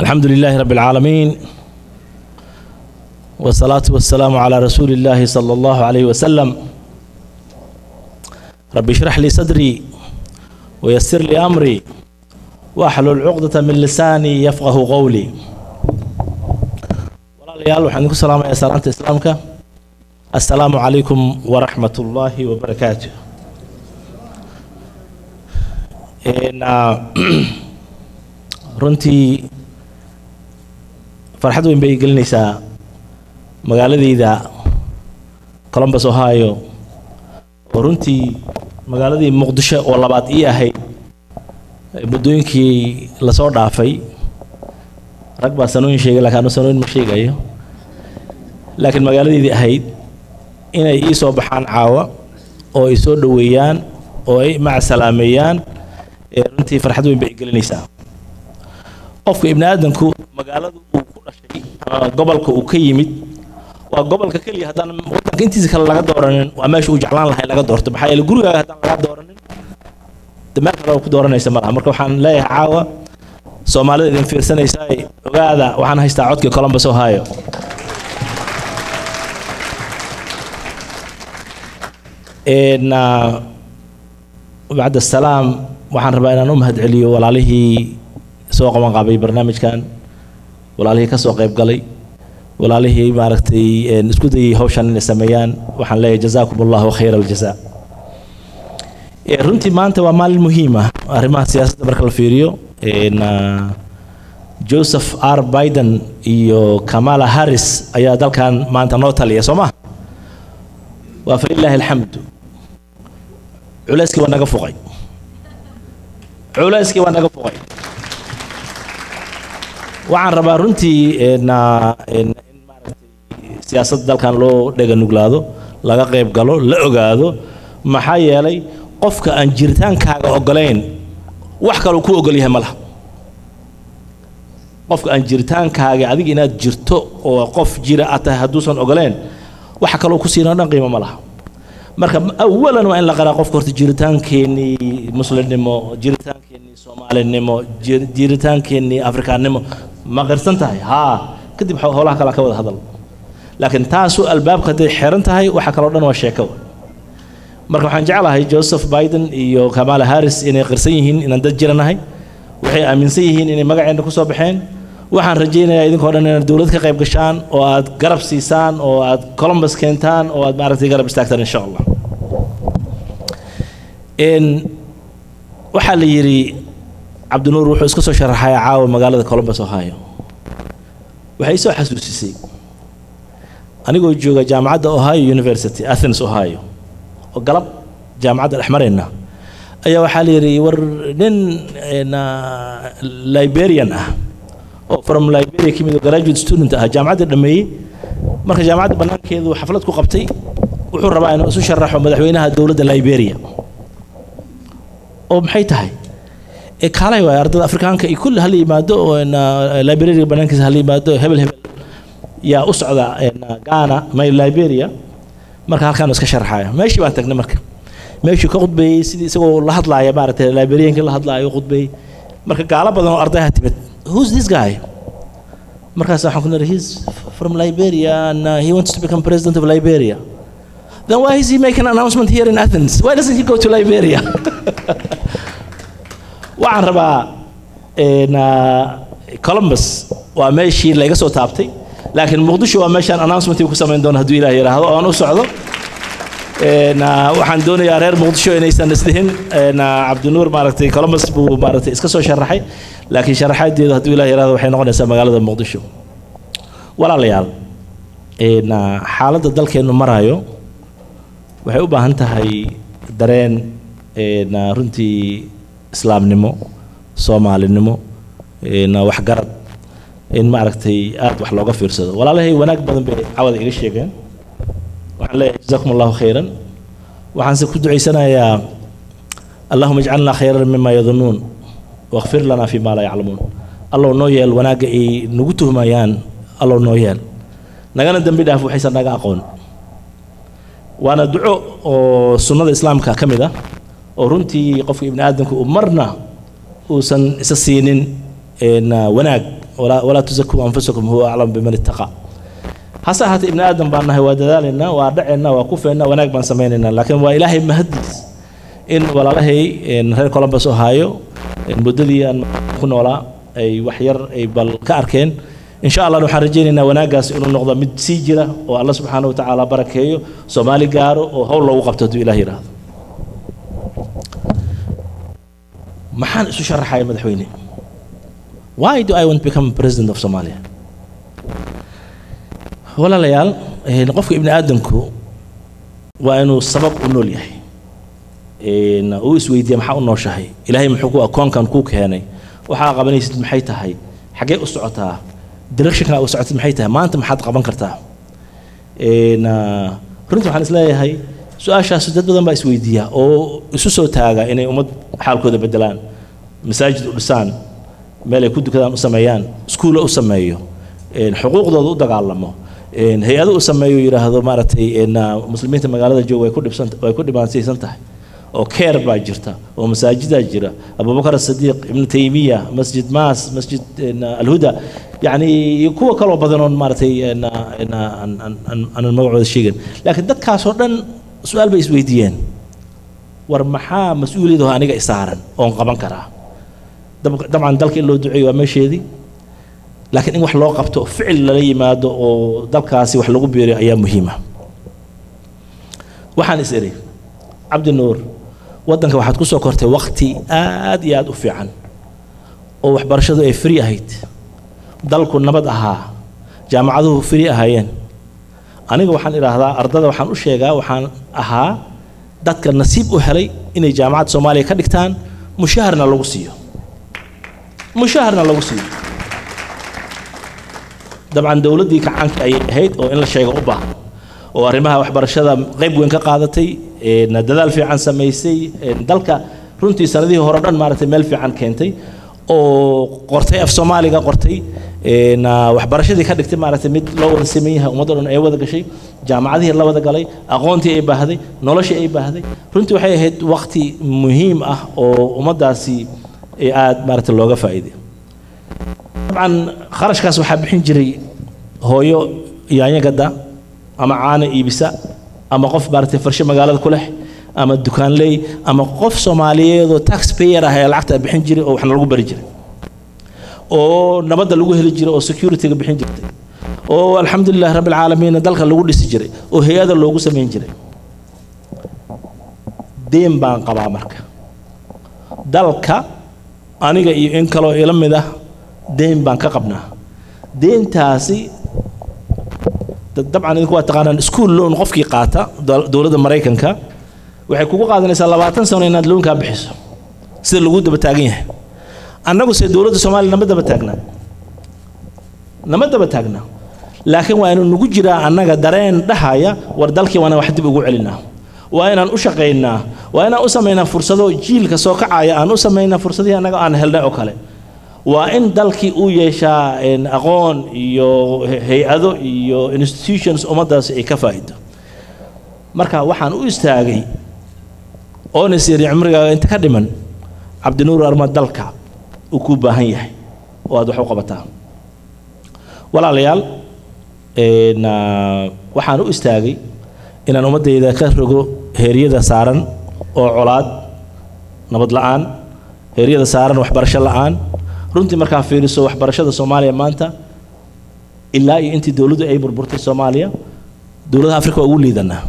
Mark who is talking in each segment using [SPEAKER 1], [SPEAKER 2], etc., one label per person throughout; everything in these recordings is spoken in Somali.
[SPEAKER 1] الحمد لله رب العالمين والصلاة والسلام على رسول الله صلى الله عليه وسلم رب اشرح لي صدري ويسر لي أمري واحلل عقدة من لساني يفقه قولي walaalayaal waxaan idinku salaamayaa salaanta islaamka assalaamu calaykum waraxmat ullaahi wabarakaatu runtii farxad weyn bay gelinaysaa magaaladeyda columbus ohio oo runtii magaaladii muqdisho oo labaad ii ahayd muddooyinkii lasoo dhaafay rag baa sanooyin sheegay laakiin anu sanooyin ma sheegayo laakiin magaaladeydii ahayd inay ii soo baxaan caawa oo ay soo dhoweeyaan oo ay macasalaameeyaan ee runtii farxad weyn bay gelinaysaa qofka ibni aadamku magaalada uu ku dhashay ama gobolka uu ka yimid waa gobolka keliya haddaan wadanka intiisa kale laga dooranin waa meesha uu jeclaan lahay laga doorto maxaa yeele gurigaaga haddaan laga dooranin de meel kale oo ku dooranaysa malaha marka waxaan leeyahay caawa soomaalida idin fiirsanaysaa ogaada waxaan haystaa codkii columbus ohio bacd asalaam waxaan rabaa inaan u mahadceliyo walaalihii soo qaban qaabay barnaamijkan walaalihii ka soo qayb galay walaalihii maaragtay isku dayay hawshan inay sameeyaan waxaan leeyahay jazaakum allahu khayra aljaza runtii maanta waa maalin muhiim ah arrimaha siyaasadda marka la fiiriyo joseph r biden iyo kamala harris ayaa dalkan maanta noo taliya soo ma waa falilaahi alxamdu culayskii waa naga fuqay culayskii waa naga fuqay waxaan rabaa runtii in maaragtay siyaasadda dalkan loo dhega nuglaado laga qayb galo la ogaado maxaa yeelay qofka aan jiritaankaaga ogolayn wax kaloo ku ogol yahay ma laha qofka aan jiritaankaaga adiga inaad jirto oo qof jira aad tahay hadduusan ogoleen waxa kaloo ku siinoo dhan qiimo ma laha marka awalan waa in la qaraa qofka horta jiritaankeenii muslimnimo jiritaankeenii soomaalinimo jiritaankeenii afrikaannimo ma qirsan tahay haa kadib howlaha kale ka wada hadal laakiin taasu albaabka hadday xiran tahay waxa kaloo dhan waa sheeko marka waxaan jeclahay joseph biden iyo kamala harris inay qirsan yihiin inaan dad jiranahay waxay aaminsan yihiin inay magaceenna ku soo baxeen waxaan rajaynayaa idinkoo dhan inaad dowlad ka qayb gashaan oo aad garab siisaan oo aad columbus keentaan oo aad maaragtay garab istaagtaan insha allah waxaa la yidhi cabdinuur wuxuu iska soo sharaxay caawa magaalada columbus ohio waxay soo xasuusisay anigoo jooga jaamacadda ohio university athens ohio oo galab jaamacadda dhex marayna ayaa waxaa la yidhi war nin liberian ah oo from liberia ka mid oo graduate student ah jaamacadda dhameeyey marka jaamacadda bannaankeedu xaflad ku qabtay wuxuu rabaa inuu isu sharaxo madaxweynaha dowladda liberia oo maxay tahay ee kaalay waay ardada afrikaanka iyo kulli hala yimaado oo liberia bannaankiisa hala yimaado hebel hebel yaa u socda ghana may liberia marka halkaan iska sharaxaya meeshii baan tagnay marka meeshuu ka khudbeeyey sidii isagoo la hadlaaya maaragtay liberiankii la hadlaaya u khudbeeyey marka gaalo badan oo ardayha timid who's this guy markaas waxaan ku niri he's from liberia and uh, he wants to become president of liberia then why is he making an announcement here in athens why doesn't he go to liberia waxaan rabaa columbus waa meeshii layga soo taabtay laakiin muqdisho waa meeshaan announcement ku samayn doono hadduu ilaah yidhaahdo oon u socdo waxaan doonayaa reer muqdisho inaysan isdhihin cabdinuur maaragtay columbus buu maaragtay iska soo sharaxay laakiin sharaxaadeedu hadduu ilaah yidhahdo waxay noqonaysaa magaalada muqdisho walaalayaal xaaladda dalkeennu marayo waxay u baahan tahay dareen runtii islaamnimo soomaalinimo waxgarad in maaragtay aad wax looga fiirsado walaalahay wanaag badan bay cawada iga sheegeen waxaan leeyahay jazakum allahu khayran waxaanse ku ducaysanayaa allahuma ijcalnaa khayran mima yadunuun wakfir lanaa fi ma laa yaclamuun allow noo yeel wanaagga ay nagu tuhmayaan allow noo yeel nagana dembi dhaaf waxaysan naga aqoon waana duco oo sunnada islaamka ka mid ah oo runtii qofka ibni aadamka uu marna uusan isa siinin wanaag walaa walaa tusakuu anfusakum huwa aclam biman ittaqa hase ahaatee ibni aadan baan nahay waa dadaalaynaa waa dhaceynaa waa kufeynaa wanaag baan samaynaynaa laakiin waa ilaahay mahadiis in walaalahay reer columbus ohio muddadii aan ku noolaa ay wax yar ay bal ka arkeen insha allah waxaan rajaynaynaa wanaaggaas inuu noqdo mid sii jira oo alla subxaana wa tacaala barakeeyo soomaali gaaro oo howl loogu qabto hadduu ilaah yidhaahdo maxaan isu sharaxaya madaxweyne why do i want to become president of somalia walaalayaal qofka ibni aadamku waa inuu sabab u nool yahay uu isweydiiya maxaa u nooshahay ilaahay muxuu ku akoonkan kuu keenay waxaa qabanaysid maxay tahay xaggee u socotaa directionka u socotid maxay tahay maanta maxaad qaban kartaa runtii waxaan isleeyahay su-aashaas dad badan baa isweydiiya oo isu soo taaga inay ummad xaalkooda bedelaan masaajid u dhisaan meel ay ku dukadaan u sameeyaan iskuulla u sameeyo xuquuqdooda u dagaalamo hay-ado u sameeyo yidhaahdo maaragtay muslimiinta magaalada jooga way ku dhibsan way ku dhibaataysan tahay oo keer baa jirta oo masaajidaa jira abubakar asadiiq ibnu taymiya masjid maas masjid alhuda yacni kuwa kaloo badan oon maaragtay aanan magacooda sheegin laakiin dadkaasoo dhan su-aal bay isweydiiyeen war maxaa mas-uuliyadaho aniga isaaran oon qaban karaa dabcan dalka in loo duceeyo waa meesheedii laakiin in wax loo qabto ficil lala yimaado oo dalkaasi wax lagu biiriyo ayaa muhiima waxaan is iri cabdi nuur waddanka waxaad ku soo kortay wakti aad iyo aad u fiican oo waxbarashadu ay free ahayd dalku nabad ahaa jaamacaduhu free ahaayeen aniga waxaan idhaahdaa ardada waxaan u sheegaa waxaan ahaa dadka nasiib u helay inay jaamacadda soomaaliya ka dhigtaan mushaharna lagu siiyo mushaharna lagu siiyo dabcan dowladdii kacaanka ayay ahayd oo in la sheego u baahan oo arrimaha waxbarashada qayb weyn ka qaadatay dadaal fiican samaysay dalka runtii sanadihii hore dhan maaragtay meel fiican keentay oo qortay af soomaaliga qortay waxbarashadii ka dhigtay maaragtay mid loo wada sameyn yahay ummadda dhan ay wada gashay jaamacadihii la wada galay aqoontii ay baahday noloshii ay baahday runtii waxay ahayd waqti muhiim ah oo ummaddaasi aada maaragtay looga faa'iiday dabcan kharashkaas waxaa bixin jiray hooyo yaanya gadda ama caana iibisa ama qof maaragtay farshe magaalada ku leh ama dukaanley ama qof soomaaliyeed oo tax payer ah ee lacagta bixin jiray oo waxna lagu bari jiray oo nabadda lagu heli jiray oo securityga bixin jirtay oo alxamdulilah rabbi alcaalamiin dalka lagu dhisi jiray oo hay-ada loogu samayn jiray deen baan qabaa marka dalka aniga iyo in kaloo ila mid ah deen baan ka qabnaa deentaasi dabcan idinku waa taqaanaan school loan qofkii qaata dowladda maraykanka waxay kugu qaadanaysaa labaatan sano inaad loonkaa bixiso sida lagu daba taagan yahay annagu se dowladda soomaaliya nama daba taagnaa nama daba taagnaa laakiin waa inuu nagu jiraa annaga dareen dhahaya war dalkii waana wax dib ugu celinaa waa inaan u shaqaynaa waa inaan u samaynaa fursado jiilka soo kacaya aan u samaynaa fursadihii annaga aan helnay oo kale waa in dalkii uu yeeshaa aqoon iyo hay-ado iyo institutions ummaddaasi ay ka faa'ido marka waxaan u istaagay oona siri cumrigaaga inta ka dhiman cabdinuur arma dalka uu kuu baahan yahay oo aad wax u qabataa walaalayaal waxaan u istaagay inaan ummaddayda ka rogo heeryada saaran oo colaad nabad la-aan heeryada saaran waxbarasho la-aan runtii markaa fiiriso waxbarashada soomaaliya maanta ilaa iyo intii dowladdu ay burburtay soomaaliya dowladaha afrika waa ugu liidanaa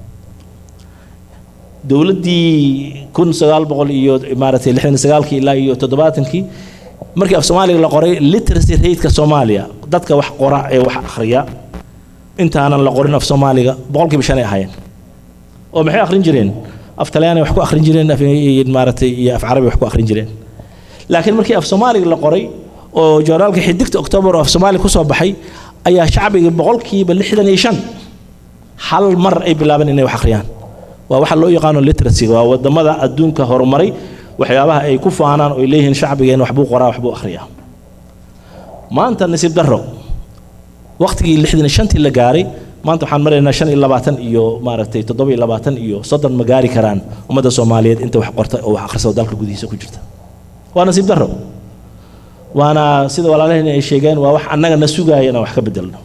[SPEAKER 1] dowladdii kun sagaal boqol iyo maaragtay lixdan sagaalkii ilaa iyo toddobaatankii markii af soomaaliga la qoray literacy rateka soomaaliya dadka wax qora ee wax akhriya intaanan la qorin af soomaaliga boqolkiiba shan ay ahaayeen oo maxay akhrin jireen af talyaani wax ku akhrin jireen maaragtay iyo af carabi wax ku akhrin jireen laakiin markii af soomaaliga la qoray oo joornaalka xidigta oktoobar oo af soomaaliga kusoo baxay ayaa shacbiga boqolkiiba lixdan iyo shan hal mar ay bilaabeen inay wax akhriyaan waa waxa loo yaqaano literacy waa wadamada adduunka horumaray waxyaabaha ay ku faanaan oo ay leeyihiin shacbigeen waxbuu qoraa waxbuu akhriyaa maanta nasiib darro waqtigii lixdan iyo shantii la gaaray maanta waxaan maraynaa shan iyo labaatan iyo maaragtay toddoba iyo labaatan iyo soddon ma gaari karaan ummadda soomaaliyeed inta wax qorta oo wax akhrisada dalka gudihiisa ku jirta waa nasiib darro waana sida walaalaheen ay sheegeen waa wax annaga na sugaaya inaan wax ka bedelno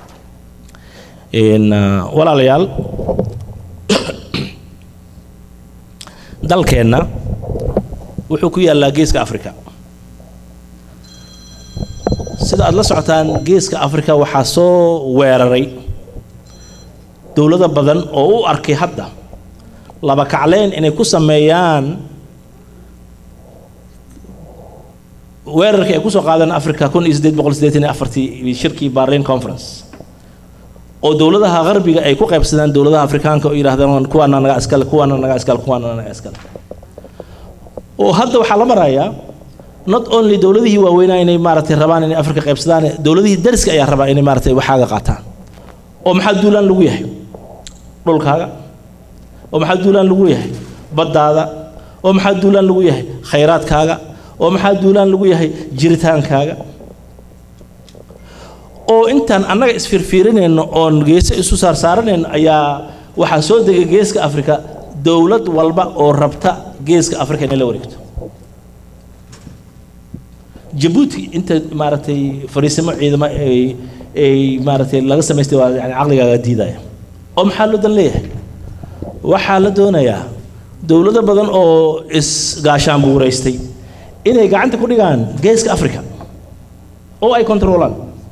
[SPEAKER 1] walaalayaal dalkeenna wuxuu ku yaallaa geeska africa sida aada la socotaan geeska africa waxaa soo weeraray dowlado badan oo u arkay hadda laba kacleen inay ku sameeyaan weerarkii ay kusoo qaadeen africa kun iyo siddeed boqol siddeetan iyo afartii shirkii barlin conference oo dowladaha qarbiga ay ku qaybsadaan dowladaha afrikaanka oo yidhahdaan kuwaana naga iskale kuwaana naga iskale kuwaana naga iskale oo hadda waxaa la marayaa not only dowladihii waaweynaa inay maaragtay rabaan inay afrika qaybsadaan dowladihii dariska ayaa rabaa inay maaragtay waxaaga qaataan oo maxaa duulaan lagu yahay dhulkaaga oo maxaa duulaan lagu yahay baddaada oo maxaa duulaan lagu yahay khayraadkaaga oo maxaa duulaan lagu yahay jiritaankaaga oo intaan annaga isfiirfiirinayno oon geese isu saarsaaranayno ayaa waxaa soo degay geeska afrika dowlad walba oo rabta geeska afrika inay la wareegto jabuuti inta maaragtay fariisimo ciidamo ay ay maaragtay laga samaystay waa yani caqligaaga diidaya oo maxaa loo dan leeyahay waxaa la doonayaa dowlado badan oo isgaashaan buuraystay inay gacanta ku dhigaan geeska africa oo ay controolaan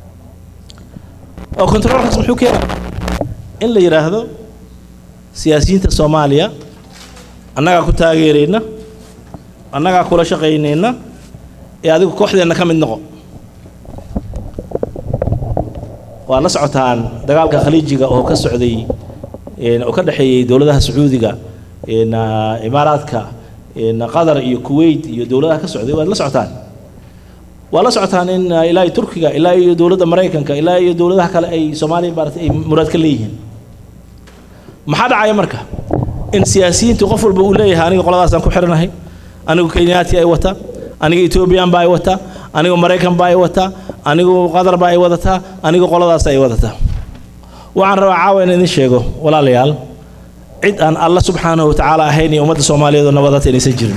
[SPEAKER 1] oo controolkaas muxuu keenaa in la yidhaahdo siyaasiyiinta soomaaliya annagaa ku taageerayna annagaa kula shaqaynayna ee adigu kooxdeenna ka mid noqo waa la socotaan dagaalka khaliijiga oo ka socday oo ka dhexeeyey dowladaha sacuudiga imaaraadka qatar iyo kuwait iyo dowladaha ka socday waad la socotaan waa la socotaan in ilaa iyo turkiga ilaa iyo dowladda maraykanka ilaa iyo dowladaha kale ay soomaaliya maarata ay muraad ka leeyihiin maxaa dhacaya marka in siyaasiyiintu qof walba uu leeyahay aniga qoladaasaan ku xiranahay anigu kenyaati ay wata aniga ethoobiyan baa ay wata anigu maraykan baa ay wata anigu qatar baa ay wadataa anigu qoladaas ay wadataa waxaan rabaa caawa in idin sheego walaalayaal cid aan alla subxaanahu watacaala ahayn iyo ummadda soomaaliyeed oo nabadata inaysan jirin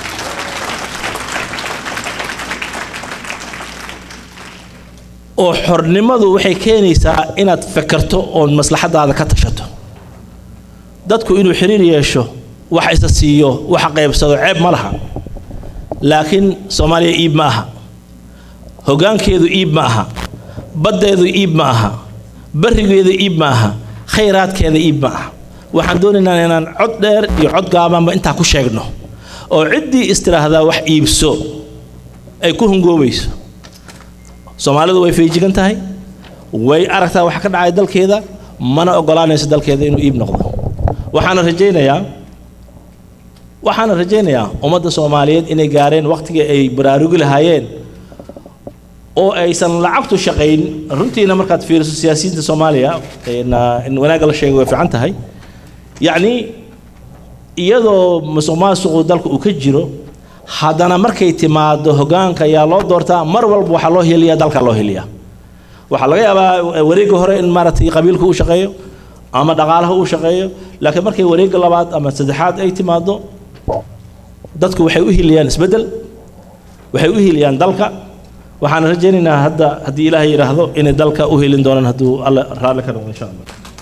[SPEAKER 1] oo xornimadu waxay keenaysaa inaad fekerto oon maslaxadaada ka tashato dadku inuu xiriir yeesho wax isa siiyo wax qaybsado ceeb ma laha laakiin soomaaliya iib ma aha hoggaankeedu iib ma aha baddeedu iib ma aha barrigeedu iib ma aha khayraadkeeda iib ma aha waxaan doonaynaa inaan cod dheer iyo cod gaabanba intaa ku sheegno oo ciddii istiraahdaa wax iibso ay ku hungoobayso soomaalidu way feejigan tahay way aragtaa wax ka dhacay dalkeeda mana ogolaanayso dalkeeda inuu iib noqdo waxaana rajaynayaa waxaana rajaynayaa ummadda soomaaliyeed inay gaareen wakhtigii ay baraarugi lahaayeen oo aysan lacagtu shaqayn runtiina markaad fiiriso siyaasiyiinta soomaaliya in wanaagga la sheegay way fiican tahay yacni iyadoo musuq maasuqu dalka uu ka jiro haddana markay timaado hoggaanka ayaa loo doortaa mar walba waxaa loo heliyaa dalka loo heliyaa waxaa laga yaabaa wareegga hore in maaragtay qabiilka uu shaqeeyo ama dhaqaalaha uu shaqeeyo laakiin markay wareegga labaad ama saddexaad ay timaado dadku waxay u hiliyaan isbeddel waxay u hiliyaan dalka waxaan rajaynaynaa hadda haddii ilaahay yidhaahdo inay dalka u helin doonaan hadduu alle raalli ka noqdo insha allah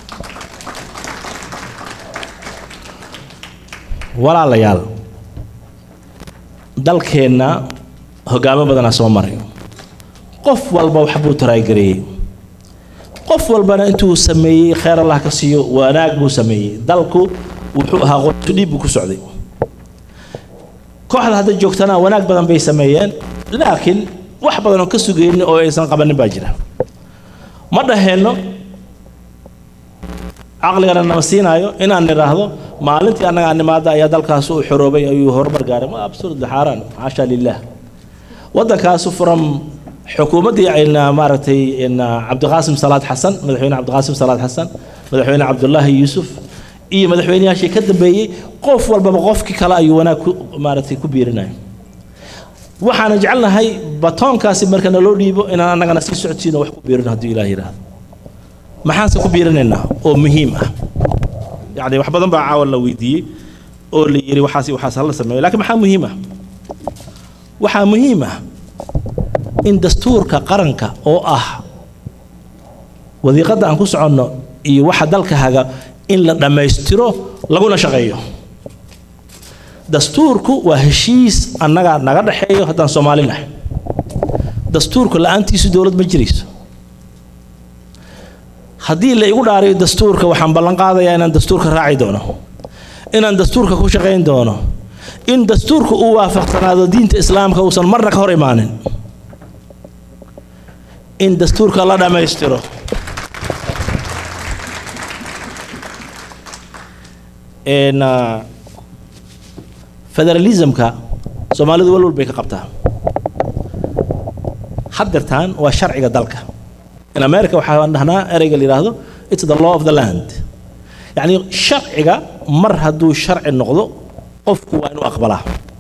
[SPEAKER 1] walaalayaal dalkeenna hoggaamo badanaa soo maray qof walba wax buu taraagareeyey qof walbana intuu sameeyey kheyr allah ka siiyo wanaag buu sameeyey dalku wuxuu ahaa qoysu dhiib buu ku socday kooxda hadda joogtana wanaag badan bay sameeyeen laakiin wax badan oo ka sugaynin oo aysan qabanin baa jira ma dhaheenno caqligana nama siinaayo inaan nidhaahdo maalintii annaga animaada ayaa dalkaas u xoroobay ayuu horumar gaaray ma absurd xaaraan xaasha lilah waddankaasu furam xukuumaddii ayna maaragtay cabdiqaasim salaad xasan madaxweyne cabdiqaasim salaad xasan madaxweyne cabdullaahi yuusuf iyo madaxweyneyaashii ka dambeeyey qof walbaba qofkii kale ayuu wanaag ku maaragtay ku biirinaya waxaana jecelnahay batoonkaasi marka naloo dhiibo inaan annagana sii socodsiino wax ku biirino hadduu ilaah yidhaahdo maxaanse ku biirinaynaa oo muhiim ah yacni wax badan baa caawa la weydiiyey oo la yidhi waxaas waxaas hala sameeyo laakiin maxaa muhiim ah waxaa muhiim ah in dastuurka qaranka oo ah wadiiqadda aan ku soconno iyo waxa dalka haga in la dhammaystiro laguna shaqeeyo dastuurku waa heshiis annaga naga dhexeeyo haddaan soomaali nahay dastuurka la-aantiisu dowlad ma jirayso haddii la igu dhaariyo dastuurka waxaan ballan qaadayaa inaan dastuurka raaci doono inaan dastuurka ku shaqayn doono in dastuurka uu waafaqsanaado diinta islaamka uusan marna ka hor imaanin in dastuurka la dhammaystiro federalismka soomaalidu walwal bay ka qabtaa haddeertaan waa sharciga dalka in america waxaan dhahnaa ereyga la yidhaahdo it's the law of the land yacni sharciga mar hadduu sharci noqdo qofku waa inuu aqbalaa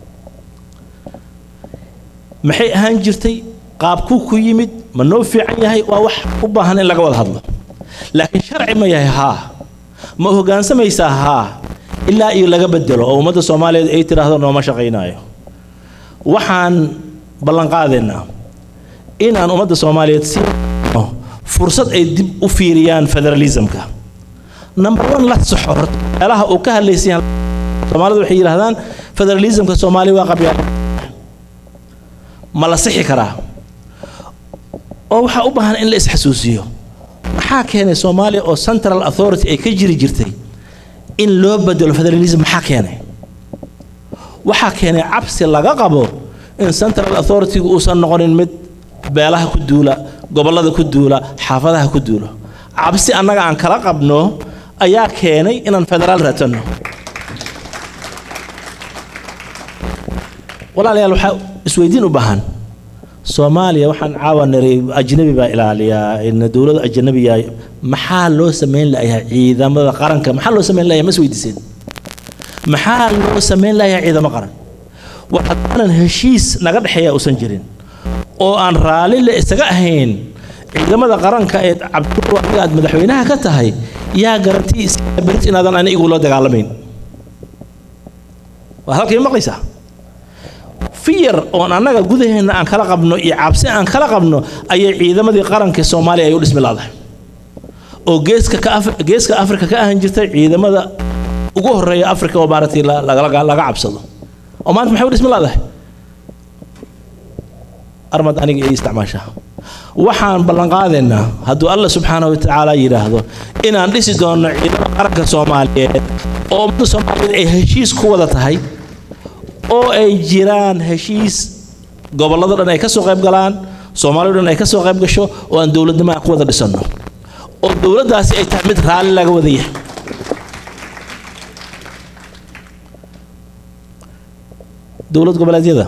[SPEAKER 1] maxay ahaan jirtay qaabkuu ku yimid ma noo fiican yahay waa wax u baahan in laga wada hadlo laakiin sharci ma yahay haa ma hoggaansamaysaa haa ilaa iyo laga bedelo oo ummadda soomaaliyeed ay tidhaahdo nooma shaqaynaayo waxaan ballan qaadaynaa inaan ummadda soomaaliyeed si fursad ay dib u fiiriyaan federalismka number one la saxo horta meelaha uu ka hadlaysan soomaalidu waxay yidhahdaan federalismka soomaaliya waa qabyaal ma la sixi karaa oo waxaa u baahan in la isxasuusiyo maxaa keenay soomaaliya oo central authority ay ka jiri jirtay in loo bedelo federalism maxaa keenay waxaa keenay cabsi laga qabo in central authority-gu uusan noqonin mid beelaha ku duula gobollada ku duula xaafadaha ku duula cabsi annaga aan kala qabno ayaa keenay inaan federaal raadsanno walaalayaal waxaa isweydiin u baahan soomaaliya waxaan caawa niray ajnabi baa ilaaliyaa dowlada ajnabiya maxaa loo samayn layahay ciidamada qaranka maxaa loo samayn layahay ma isweydiiseen maxaa loo samayn layahay ciidamo qaran war haddaanan heshiis naga dhexeeya uusan jirin oo aan raalli le isaga ahayn ciidamada qaranka ee cabdul adiga aad madaxweynaha ka tahay yaa garantii berit inaadan ani igula dagaalamayn waa halkay maqlaysaa fiyar oon annaga gudaheenna aan kala qabno iyo cabsi aan kala qabno ayay ciidamadii qaranka soomaaliya ay u dhismi laadahay oo geeska ka geeska afrika ka ahan jirtay ciidamada ugu horeeya afrika oo maaragtay laga cabsado oo maanta maxay u dhismi laadahay armad aniga ay isticmaashaa waxaan ballan qaadaynaa hadduu alla subxaanahu wa tacaala yidhaahdo inaan dhisi doonno ciidamada qaranka soomaaliyeed oo ummadda soomaaliyeed ay heshiis ku wada tahay oo ay jiraan heshiis gobollada dhan ay ka soo qayb galaan soomaaliya dhan ay ka soo qayb gasho oo aan dowladnimo aan ku wada dhisanno oo dowladdaasi ay tahay mid raalli laga wada yahay dowlad goboleedyada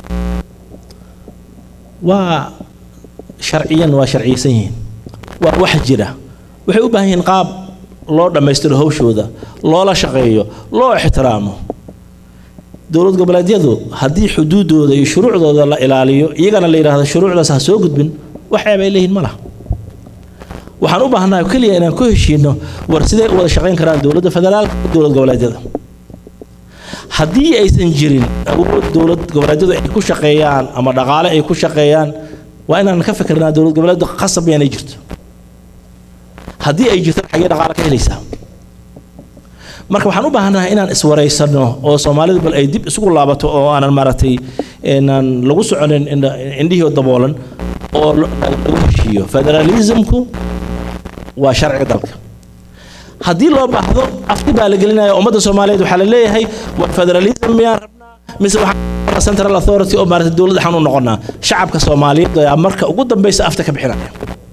[SPEAKER 1] waa sharciyan waa sharciyeysan yihiin waa wax jira waxay u baahan yihiin qaab loo dhammaystiro hawshooda loola shaqeeyo loo ixtiraamo dowlad goboleedyadu haddii xuduudooda iyo shuruucdooda la ilaaliyo iyagana la yidhaahdo shuruucdaas ha soo gudbin wax ceeb ay leeyihin ma laha waxaan u baahnaa keliya inaan ku heshiino war siday u wada shaqayn karaan dowladda federaalka iyo dowlad goboleedyada haddii aysan jirin awood dowlad goboleedyadu ay ku shaqeeyaan ama dhaqaale ay ku shaqeeyaan waa inaan ka fikirnaa dowlad goboleedu qasab yaanay jirto haddii ay jirto xagee dhaqaale ka helaysaa marka waxaan u baahanahay inaan iswaraysano oo soomaalidu bal ay dib isugu laabato oo aanan maaragtay inaan lagu soconin indhihii daboolan oo lagu heshiiyo federalismku waa sharciga dalka haddii loo baahdo afti baa la gelinaya ummadda soomaaliyeed waxaa la leeyahay war federalism miyaan rabnaa mise waxaan central authority oo maaragtay dowlad waxaan u noqonaa shacabka soomaaliyeed ayaa marka ugu dambaysa afta ka bixinaya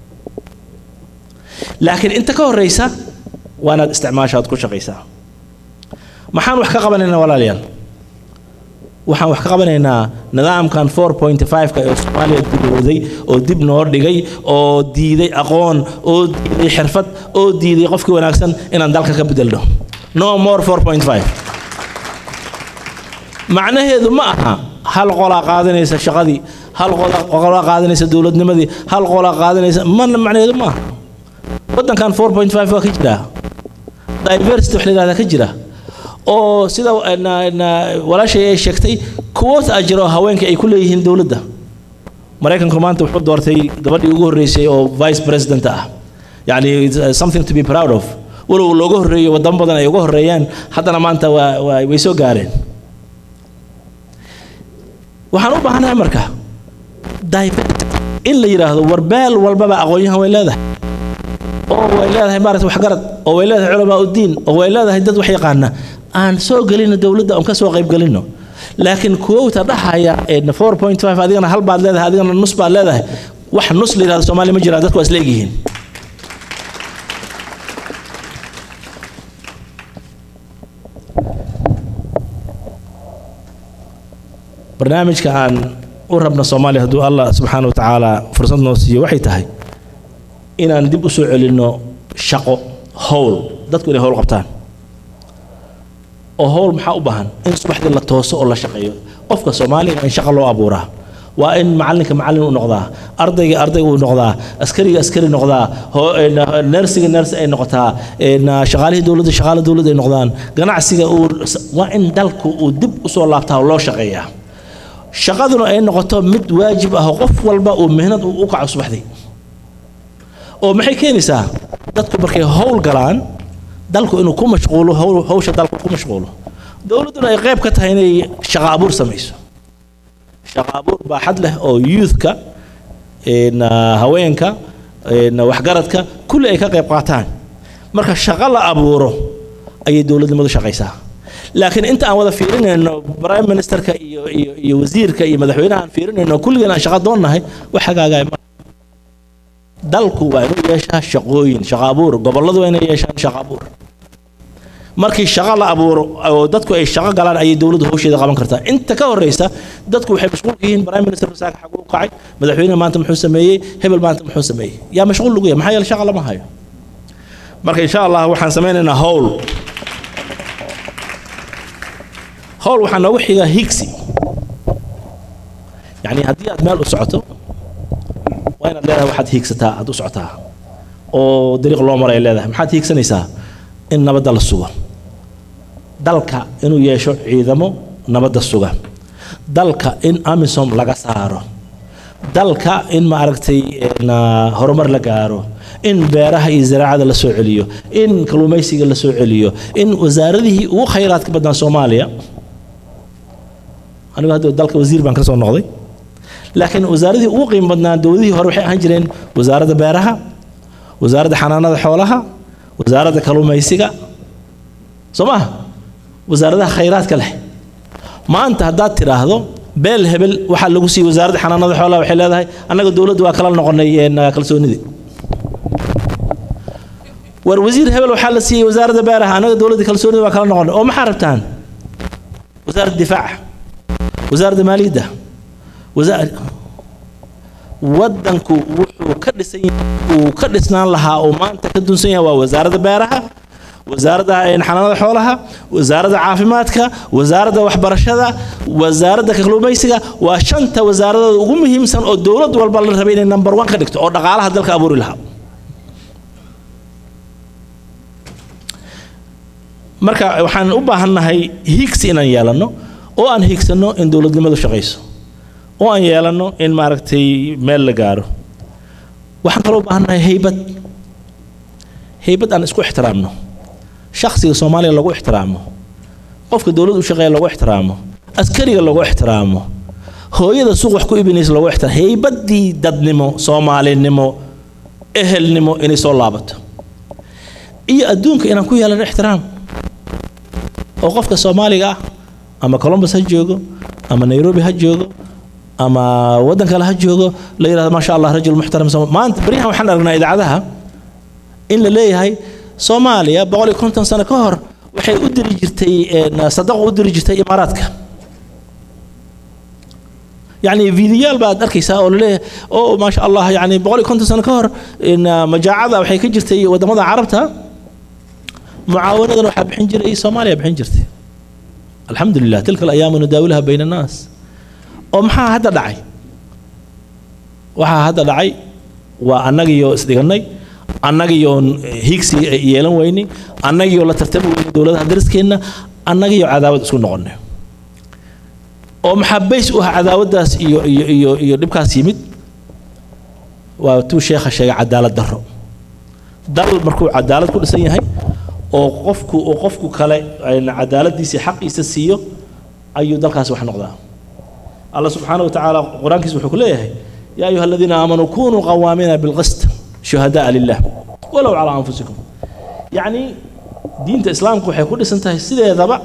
[SPEAKER 1] laakiin inta ka horeysa waa inaad isticmaashaad ku shaqaysaa maxaan wax ka qabanaynaa walaalayaal waxaan wax ka qabanaynaa nidaamkan four point five-ka ee soomaaliya dibowday oo dib noo dhigay oo diiday aqoon oo diiday xirfad oo diiday qofkii wanaagsan inaan dalka ka bedelno no more four point five macnaheedu ma aha hal qolaa qaadanaysa shaqadii hal qolaa qaadanaysa dowladnimadii hal qolaa qaadanaysa mana macnaheedu ma aha waddankan four point five waa ka jiraa diversity wax la yidhahdaa ka jira oo sida walaashay ay sheegtay kuwoos a jiro haweenka ay ku leeyihiin dowladda maraykanku maanta wuxuu doortay gabadhii ugu horreysay oo vice president ah yacni something to be proud of walow looga horreeyo wadamo badan ay uga horreeyaan haddana maanta waa waa way soo gaareen waxaan u baahanahay marka in la yidhaahdo warbeel walbaba aqoon-yahan way leedahay oo way leedahay maarata waxgarad oo way leedahay culamaa uddiin oo way leedahay dad wax yaqaana aan soo gelino dowladda aan ka soo qayb gelino laakiin kuwowta dhahaya four point five adigana hal baad leedahay adigana nus baad leedahay wax nus la yidhahdo soomaaliya ma jiraan dadku waa isleegyihiin barnaamijka aan u rabna soomaaliya hadduu allah subxaana wa tacaala fursad noo siiyo waxay tahay inaan dib u soo celinno shaqo howl dadku inay howl qabtaan oo howl maxaa u baahan in subaxdii la tooso oo la shaqeeyo qofka soomaaliga in shaqo loo abuuraa waa in macalinka macallin u noqdaa ardayga arday uu noqdaa askariga askari noqdaa nersiga ners ay noqotaa shaqaalihii dowladda shaqaale dowladda ay noqdaan ganacsiga uu waa in dalku uu dib usoo laabtaa oo loo shaqeeyaa shaqaduna ay noqoto mid waajib ah oo qof walba uu mihnad u kaco subaxdii oo maxay keenaysaa dadku markay howl galaan dalku inuu ku mashquulo hawsha dalku ku mashquulo dowladduna ay qayb ka tahay inay shaqo abuur samayso shaqo abuur baaxad leh oo youthka haweenka waxgaradka kulli ay ka qayb qaataan marka shaqo la abuuro ayay dowladnimadu shaqaysaa laakiin inta aan wada fiirinayno prime ministerka iyo iyo iyo wasiirka iyo madaxweynaha aan fiirinayno kulligeen aan shaqo doonnahay wax hagaagaya ma dalku waa inuu yeeshaa shaqooyin shaqo abuur gobolladu waa inay yeeshaan shaqo abuur markii shaqo la abuuro oo dadku ay shaqo galaan ayay dowladdu hawsheeda qaban kartaa inta ka horreysa dadku waxay mashquulka yihiin prime minister masaaka xaguu kacay madaxweyne maanta muxuu sameeyey hebel maanta muxuu sameeyey yaa mashquul lagu yahay maxaa yeele shaqa lama hayo marka insha allah waxaan samaynaynaa howl howl waxaa noogu xiga higsi yacni haddii aad meel u socoto waa inaad leedahay waxaad hiigsataa aad u socotaa oo dariiq loo maray leedahay maxaad hiigsanaysaa in nabadda la sugo dalka inuu yeesho ciidamo nabadda suga dalka in amisom laga saaro dalka in maaragtay horumar la gaaro in beeraha iyo zaraacada la soo celiyo in kalluumaysiga la soo celiyo in wasaaradihii ugu khayraadka badnaa soomaaliya anigu hadda dalka wasiir baan ka soo noqday laakiin wasaaradihii ugu qiimo badnaa dowladihii hore waxay ahaan jireen wasaaradda beeraha wasaaradda xanaanada xoolaha wasaaradda kalluumaysiga soo maha wasaaradaha khayraadka leh maanta haddaad tidhaahdo beel hebel waxaa lagu siiyey wasaaradda xanaanada xoolaha waxay leedahay annaga dowladdu waa kala noqonay kalsoonidii war wasiir hebel waxaa la siiyey wasaaradda beeraha annaga dowladda kalsoonida waa kala noqonay oo maxaa rabtaan wasaaradda difaaca wasaaradda maaliyadda waddanku wuxuu ka dhisan uu ka dhisnaan lahaa oo maanta ka dunsan yahay waa wasaaradda beeraha wasaaradda xanaanada xoolaha wasaaradda caafimaadka wasaaradda waxbarashada wasaaradda kalluumaysiga waa shanta wasaaradooda ugu muhiimsan oo dowlad walba la rabay inay number one ka dhigto oo dhaqaalaha dalka abuuri lahaa marka waxaan u baahannahay higsi inaan yeelanno oo aan higsanno in dowladnimadu shaqayso oo aan yeelanno in maaragtay meel la gaaro waxaan kaloo u baahannahay haybad haybad aan isku ixtiraamno shakhsiga soomaaliya lagu ixtiraamo qofka dowladda u shaqeeya lagu ixtiraamo askariga lagu ixtiraamo hooyada suuq wax ku ibinaysa lagu ixtiraamo haybaddii dadnimo soomaalinimo ehelnimo inay soo laabato iyo adduunka inaan ku yeelano ixtiraam oo qofka soomaaliga ah ama columbus ha joogo ama nairobi ha joogo ama waddan kale ha joogo la yidhahdo maasha allah rajul muxtaram maanta baryahan waxaan aragnaa idaacadaha in la leeyahay soomaaliya boqol iyo konton sano ka hor waxay u diri jirtay sadaqo u diri jirtay imaaraadka يعني فيديوال بعد أركيسا أو ليه أو ما شاء الله يعني بقولي كنت سنة كهر إن مجاعة وحي كجرتي ودمضة عربتها معاونة وحا بحنجر أي صوماليا بحنجرتي الحمد لله تلك الأيام نداولها بين الناس ومحا هذا دعي وحا هذا دعي وأنغيو إسدغني أنغيو هيكسي يلان ويني أنغيو لا ترتب ويني دولة درسكينا أنغيو عداوة اسكو نقنه oo maxaa bays u ah cadaawaddaas iyo iyo iyo iyo dhibkaas yimid waa tuu sheekha sheegay cadaalad darro dal markuu cadaalad ku dhisan yahay oo qofku oo qofku kale cadaaladiisa xaqiisa siiyo ayuu dalkaasi wax noqdaa الله سبحانه وتعالى قرآن كيس وحكوا ليه يا أيها الذين آمنوا كونوا قوامين بالقسط شهداء لله ولو على أنفسكم يعني دين الإسلام كو حيكون سنتهي سيدة ذبع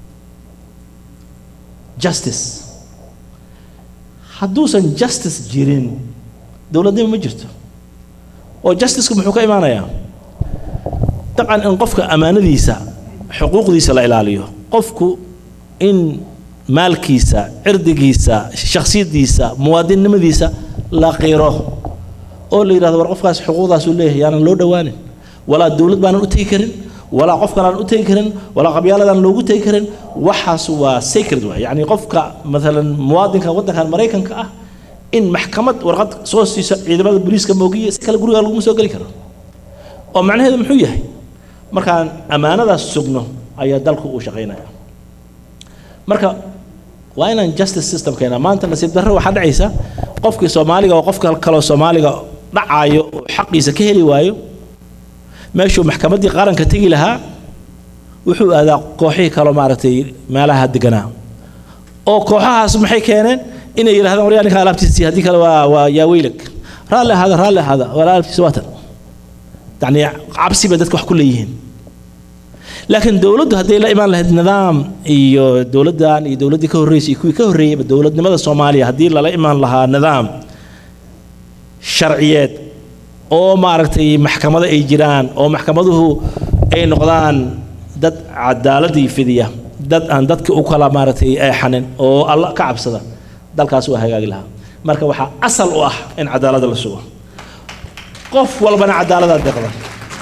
[SPEAKER 1] justice hadduusan justice jirin dowladnimo ma jirto oo justiceka muxuu ka imaanayaa dabcan in qofka ammaanadiisa xuquuqdiisa la ilaaliyo qofku in maalkiisa cirdigiisa shaksiyadiisa muwaadinnimadiisa la qiro oo la yidhahdo war qofkaas xuquuqdaasuu leeyahay yaanan loo dhowaanin walaa dowlad baanan u tegi karin walaa qof kalaan u tegi karin walaa qabyaaladaan loogu tegi karin waxaas waa sacred waay yacni qofka maalan muwaadinka waddankan maraykanka ah in maxkamad warqad soo siiso ciidamada booliiska moogiya si kale guriga laguma soo geli karo oo macnaheedu muxuu yahay markaan ammaanadaas sugno ayaa dalku uu shaqaynaya marka waa inaan justice system keenaa maanta nasiib darro waxaa dhacaysa qofkii soomaaliga oo qofka kaloo soomaaliga dhacaayo oo xaqiisa ka heli waayo meeshuu maxkamaddii qaranka tegi lahaa wuxuu aadaa kooxihii kaloo maaragtay meelaha deganaa oo kooxahaas maxay keeneen inay yidhahdaan waryaa ninka alaabtiisii haddii kale waa waa yaa weylag raalli ahaada raalli ahaada wala alaabtiisa waatan yacni cabsi bay dadka wax ku leeyihiin laakiin dowladdu hadday la imaan lahayd nidaam iyo dowladdan iyo dowladdii ka horreysay iyo kuwii ka horreeyeyba dowladnimada soomaaliya haddii lala imaan lahaa nidaam sharciyeed oo maaragtay maxkamado ay jiraan oo maxkamaduhu ay noqdaan dad cadaaladii fidiya dad aan dadka u kala maaragtay eexanin oo alla ka cabsada dalkaas waa hagaagi lahaa marka waxaa asal u ah in cadaaladda la sugo qof walbana cadaaladaa deeqda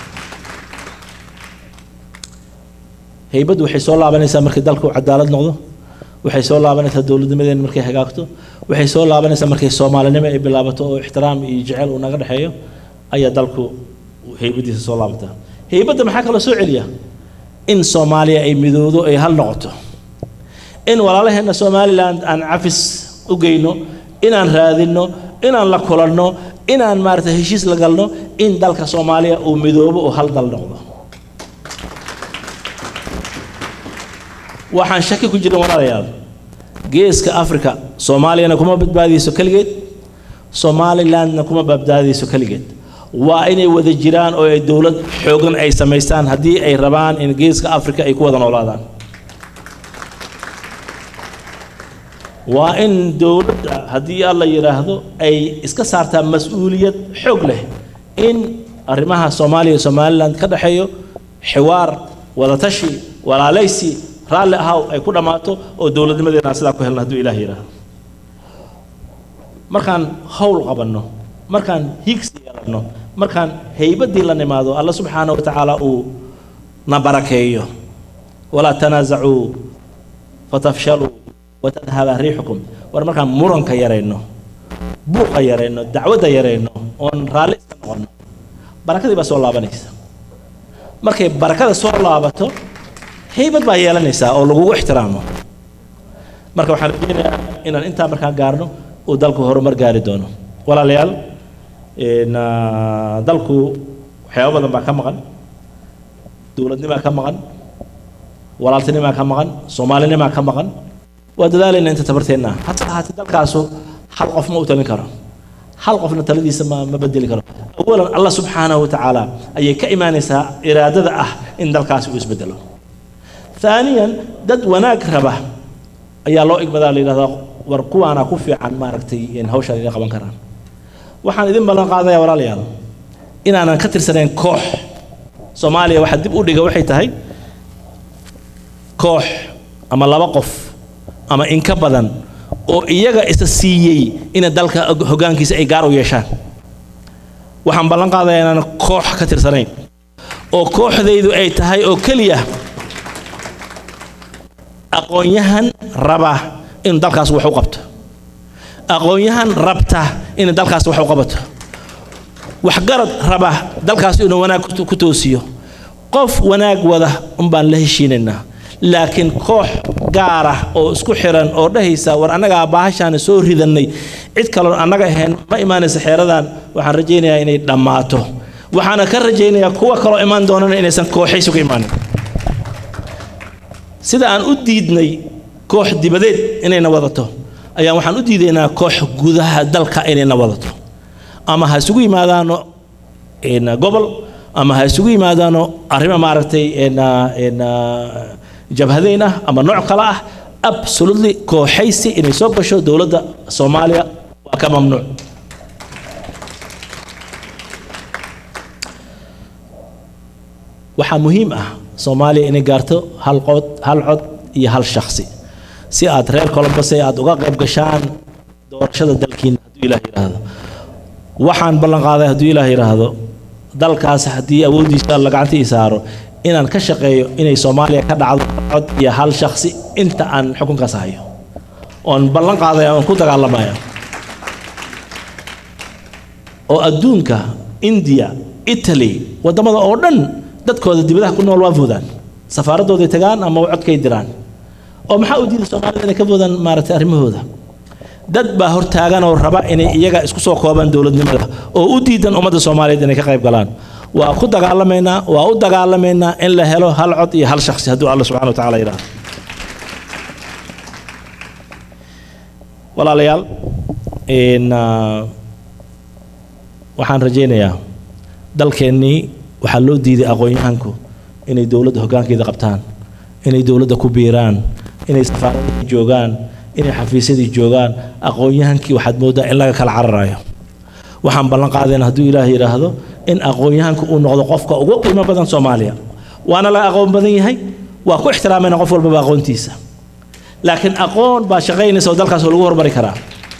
[SPEAKER 1] haybaddu waxay soo laabanaysaa markii dalku cadaalad noqdo waxay soo laabanaysaa dowladnimadeena markay hagaagto waxay soo laabanaysaa markay soomaalinimo ay bilaabato oo ixtiraam iyo jecel uu naga dhexeeyo ayaa dalku haybadiisa soo laabataa haybadda maxaa kaloo soo celiya in soomaaliya ay midoodo ay hal noqoto in walaalaheenna somaliland aan cafis u geyno inaan raadinno inaan la kulanno inaan maaragtay heshiis la galno in dalka soomaaliya uu midoobo oo hal dal noqdo waxaan shaki ku jirin walaalayaal geeska africa soomaaliyana kuma badbaadiyeyso keligeed somalilandna kuma badbaadiyeyso keligeed waa inay wada jiraan oo ay dowlad xoogan ay samaystaan haddii ay rabaan in geeska africa ay ku wada noolaadaan waa in dowladda haddii alla yidhaahdo ay iska saartaa mas-uuliyad xoog leh in arrimaha soomaaliya iyo somaliland ka dhexeeyo xiwaar wadatashi walaalaysi raalli ahaw ay ku dhammaato oo dowladnimadeena sidaa ku helna hadduu ilaah yidhaahdo markaan howl qabanno markaan higsi yeelanno markaan haybaddii la nimaado alla subxaana wa tacaala uu na barakeeyo walaa tanaasacuu fatafshaluu watadhaba riixukum war markaan muranka yarayno buuqa yarayno dacwadda yarayno oon raalli iska noqonno barakadii baa soo laabanaysa markay barakada soo laabato haybad baa yeelanaysaa oo lagugu ixtiraamo marka waxaan rajeynayaa inaan intaa markaan gaarno uu dalku horumar gaari doono walaalayaal dalku waxyaabo badan baa ka maqan dowladnimaa ka maqan walaaltinimaa ka maqan soomaalinimaa ka maqan waa dadaalayna inta tabarteenna hase ahaatee dalkaasu hal qof ma u talin karo hal qofna taladiisa ma ma bedeli karo awalan allah subxaanahu wa tacaala ayay ka imaanaysaa iraadada ah in dalkaasi uu isbedelo ثانيا dad wanaag raba ayaa loo igmadaa la yidhahdaa war kuwaana ku fiican maaragtay in hawshaan idin qaban karaan waxaan idin ballan qaadaya walaalayaal inaanan ka tirsanayn koox soomaaliya waxaa dib u dhiga waxay tahay koox ama laba qof ama in ka badan oo iyaga isa siiyey ina dalka hoggaankiisa ay gaar u yeeshaan waxaan ballan qaadaya inaanan koox ka tirsanayn oo kooxdaydu ay tahay oo keliya aqoon-yahan raba inuu dalkaas wax u qabto aqoon-yahan rabta inay dalkaas wax u qabato waxgarad raba dalkaas inuu wanaag ku toosiyo qof wanaag wada unbaan la heshiinaynaa laakiin koox gaar ah oo isku xiran oo dhahaysa war annagaa baahashaana soo ridannay cid kaloon annaga ahayn ma imaanaysa xeeradan waxaan rajaynayaa inay dhammaato waxaana ka rajaynayaa kuwa kaloo imaan doonana inaysan kooxaysi ku imaanin sida aan u diidnay koox dibadeed inayna wadato ayaan waxaan u diidaynaa koox gudaha dalka inayna wadato ama ha isugu yimaadaano gobol ama ha isugu yimaadaano arrimo maaragtay jabhadeyn ah ama nooc kale ah absolutely kooxaysi inay soo gasho dowladda soomaaliya waa ka mamnuuc waxaa muhiim ah soomaaliya inay gaarto hal qod hal cod iyo hal shakhsi si aad reer colombose aad uga qayb gashaan doorashada dalkiina hadduu ilaah yidhaahdo waxaan ballan qaaday hadduu ilaah yidhaahdo dalkaas haddii awooddiisa alla gacanta ii saaro inaan ka shaqeeyo inay soomaaliya ka dhacdo cod iyo hal shakhsi inta aan xukunkaas hayo oon ballan qaadaya oon ku dagaalamaya oo adduunka indiya italy waddamada oo dhan dadkooda dibadaha ku nool waa foodaan safaaradooday tagaan ama codkay diraan oo maxaa u diida soomaalida inay ka foodaan maaragtay arrimahooda dad baa hortaagan oo raba inay iyaga isku soo koobaan dowladnimada oo u diidan ummadda soomaaliyeed inay ka qayb galaan waa ku dagaalamaynaa waa u dagaalamaynaa in la helo hal cod iyo hal shakhsi hadduu alla subxana wa tacaala yidhaahdo walaalayaal waxaan rajaynayaa dalkeennii waxaa loo diiday aqoon-yahanku inay dowladda hoggaankeeda qabtaan inay dowladda ku biiraan inay safaaradii joogaan inay xafiisyadii joogaan aqoon-yahankii waxaad mooddaa in laga kala cararayo waxaan ballan qaadayna hadduu ilaah yidhaahdo in aqoon-yahanku uu noqdo qofka ugu qiimo badan soomaaliya waana laga aqoon badan yahay waa ku ixtiraamayna qof walbaba aqoontiisa laakiin aqoon baa shaqaynaysa oo dalkaas oo lagu hormari karaa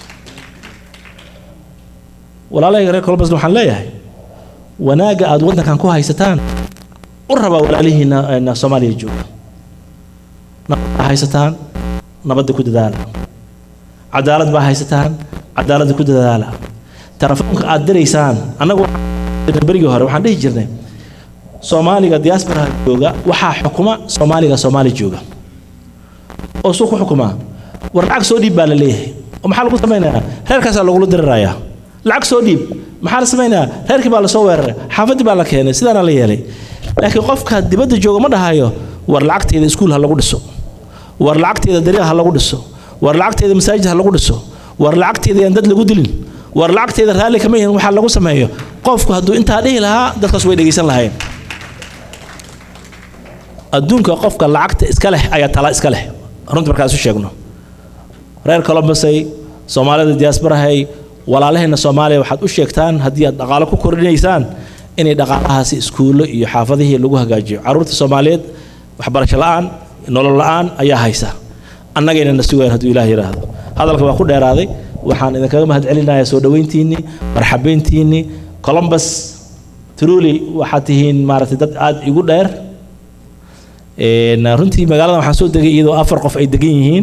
[SPEAKER 1] walaalahayga reer colbasna waxaan leeyahay wanaagga aad waddankan ku haysataan u rabaa walaalihiina soomaaliya jooga nabad baa haysataan nabadda ku dadaala cadaalad baa haysataan cadaaladda ku dadaala telefoonka aad diraysaan annagu berigii hore waxaan dhihi jirnay soomaaliga diasporaha jooga waxaa xukuma soomaaliga soomaali jooga oo suu ku xukumaa war lacag soo dhiib baa la leeyahay oo maxaa lagu samaynayaa reerkaasaa lagula dirirayaa lacag soo dhiib maxaa la samaynayaa reerkii baa lasoo weeraray xaafaddii baa la keenay sidaana la yeelay laakiin qofka dibadda jooga ma dhahayo war lacagteeda iskuul ha lagu dhiso war lacagteeda dariiq ha lagu dhiso war lacagteeda masaajid ha lagu dhiso war lacagteeda yaan dad lagu dilin war lacagteeda raalli kama yihin waxaa lagu sameeyo qofku hadduu intaa dhihi lahaa dadkaas way dhegaysan lahayn adduunka qofka lacagta iska leh ayaa tala iska leh runtii markaan isu sheegno reer colombosay soomaalida diaasbarahay walaalahayna soomaaliya waxaad u sheegtaan haddii aad dhaqaalo ku kordhinaysaan inay dhaqaalahaasi iskuullo iyo xaafadihii lagu hagaajiyo carruurta soomaaliyeed waxbarasho la'aan nolol la'aan ayaa haysa annagayna na sugayn hadduu ilaah yidhaahdo hadalka waa ku dheeraaday waxaan idinkaga mahad celinayaa soo dhoweyntiinnii marxabeyntiinnii colombus truly waxaad tihiin maaragtay dad aada igu dheer runtii magaaladan waxaan soo degay iyadoo afar qof ay degan yihiin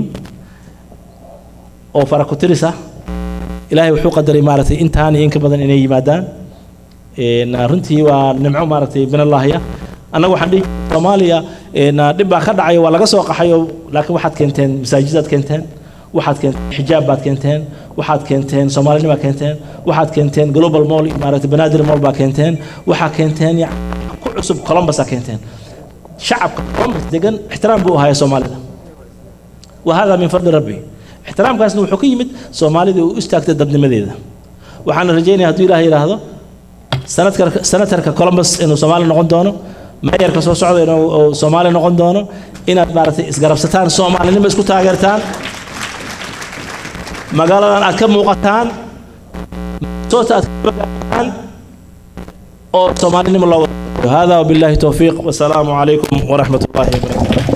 [SPEAKER 1] oo fara ku tiris ah ilaahay wuxuu qadaray maaragtay intaan iyo inka badan inay yimaadaan runtii waa nimco maaragtay minallaahiya annaga waxaan dhihi soomaaliya dhib baa ka dhacay waa laga soo qaxayo laakiin waxaad keenteen masaajidaad keenteen waxaad keenteen xijaab baad keenteen waxaad keenteen soomaalinimaa keenteen waxaad keenteen global mall maaragtay banaadir mall baa keenteen waxaa keenteen ku cusub colombusaa keenteen shacabka colombus degan ixtiraam buu ahaaya soomaalida wa hada min fadli rabbi ixtiraamkaasna wuxuu ka yimid soomaalida u istaagtay dadnimadeeda waxaana rajaynaya hadduu ilaah yidhaahdo sanadka senatarka colombus inuu soomaali noqon doono meeyarka soo socda inuu soomaali noqon doono inaad maaragtay isgarabsataan soomaalinimo isku taageertaan magaaladan aad ka muuqataan soota aad ka bagaataan oo soomaalinimo loo wada هذا وبالله توفيق والسلام عليكم ورحمة الله وبركاته